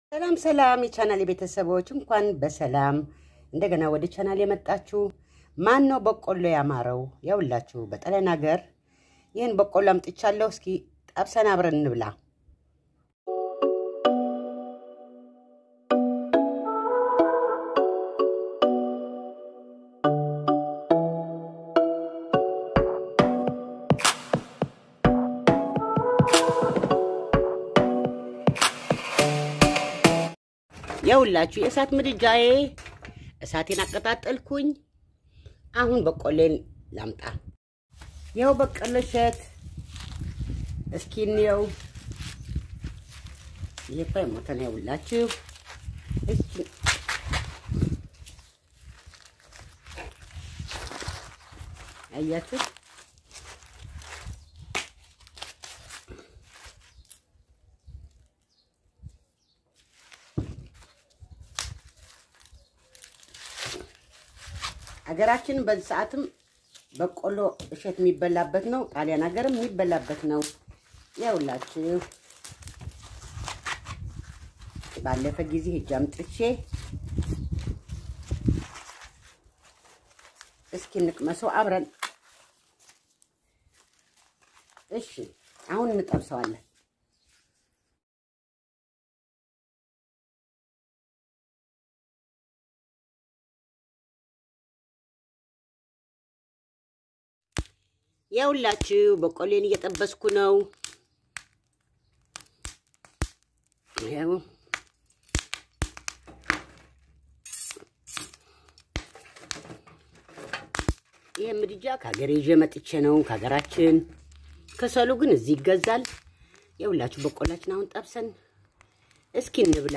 ሰላም ሰላም የቻናል ቤተሰቦች እንኳን በሰላም እንደገና ወደ ቻናል የመጣችሁ። ማን ነው በቆሎ ያማረው? ያውላችሁ በጣሊያን ሀገር ይህን በቆሎ አምጥቻለሁ። እስኪ ጠብሰን አብረን እንብላ። የሁላችሁ የእሳት ምድጃዬ እሳቴን አቀጣጠልኩኝ። አሁን በቆሌን ላምጣ። ይኸው በቆሎ እሸት እስኪ እንየው። ይሄ እኮ የሞተ ነው። የሁላችሁ እስኪ አያችሁ ሀገራችን በዚህ ሰዓትም በቆሎ እሸት የሚበላበት ነው። ጣሊያን ሀገርም የሚበላበት ነው። ያውላችሁ ባለፈ ጊዜ ሂጅ አምጥቼ እስኪ እንቅመሰው አብረን። እሺ አሁን እንጠብሰዋለን። ያውላችሁ በቆሌን እየጠበስኩ ነው። ያው ይህ ምድጃ ከሀገር ይዤ መጥቼ ነው ከሀገራችን። ከሰሉ ግን እዚህ ይገዛል። ያውላችሁ በቆላችን አሁን ጠብሰን እስኪ እንብላ።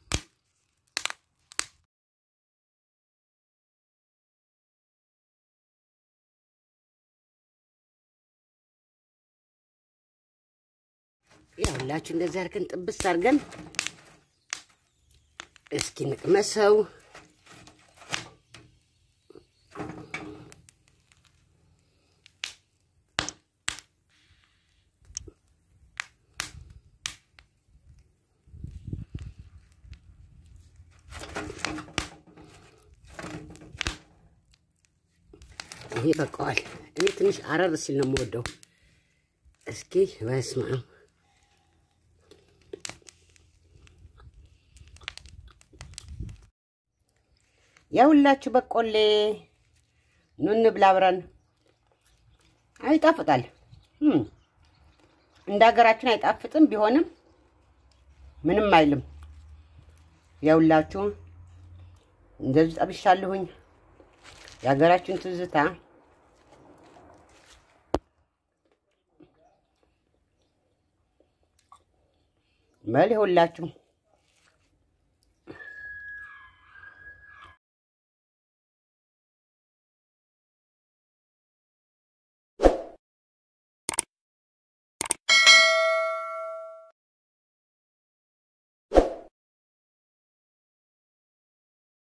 ያውላችሁ እንደዚህ አድርገን ጥብስ አድርገን እስኪ ንቅመሰው። ይሄ በቃዋል። እኔ ትንሽ አረር ሲል ነው የምወደው። እስኪ በስመ አብ የሁላችሁ በቆሌ ኑ እንብላ አብረን። አይጣፍጣል። እንደ ሀገራችን አይጣፍጥም። ቢሆንም ምንም አይልም። የሁላችሁ እንደዚህ ጠብሻለሁኝ። የሀገራችን ትዝታ በል የሁላችሁ